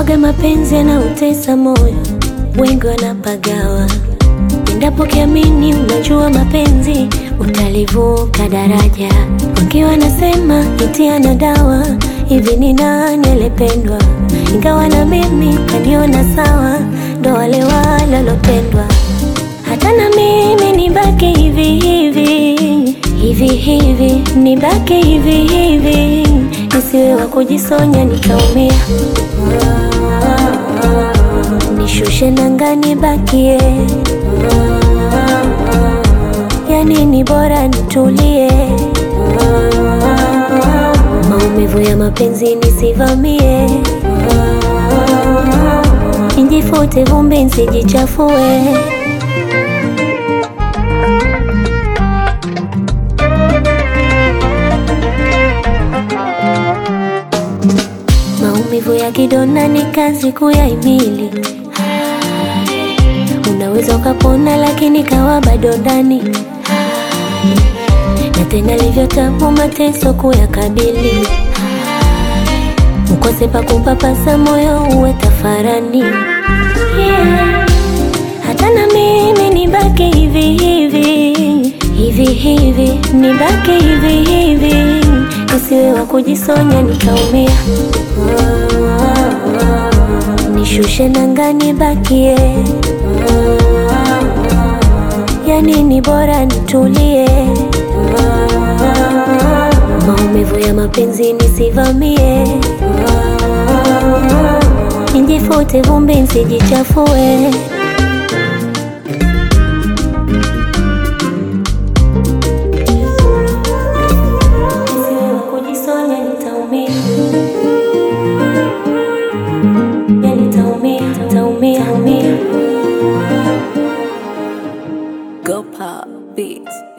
Waga mapenzi yanautesa moyo, wengi wanapagawa. Endapo kiamini, unajua mapenzi utalivuka daraja. Wengi wanasema itia na dawa, hivi ni nani alipendwa? Ingawa na mimi kaniona sawa, ndo wale walolopendwa. Hata na mimi nibaki hivi hivi hivi hivi, nibaki hivi hivi, nisiwe wa kujisonya nikaumia. Nishushe nanga nibakie, yani ni bora nitulie. Maumivu ya mapenzi nisivamie, njifute vumbi nsijichafue. Maumivu ya kidonda ni kazi kuyahimili. Unaweza ukapona, lakini kawa bado ndani, na tena livyo tabu mateso kuyakabili. Ukose pa kupapasa moyo uwe tafarani, yeah. Hata na mimi nibaki hivi hivi hivi hivi, nibaki hivi hivi, nisiwe wa kujisonya nikaumia. Nishushe nanga nibakie, yani ni bora nitulie. Maumivu ya mapenzi nisivamie, njifute vumbi nsijichafue. Nisiwe wa kujisonya nitaumia. Ya nitaumia, nitaumia, nitaumia. Go Pop Beats.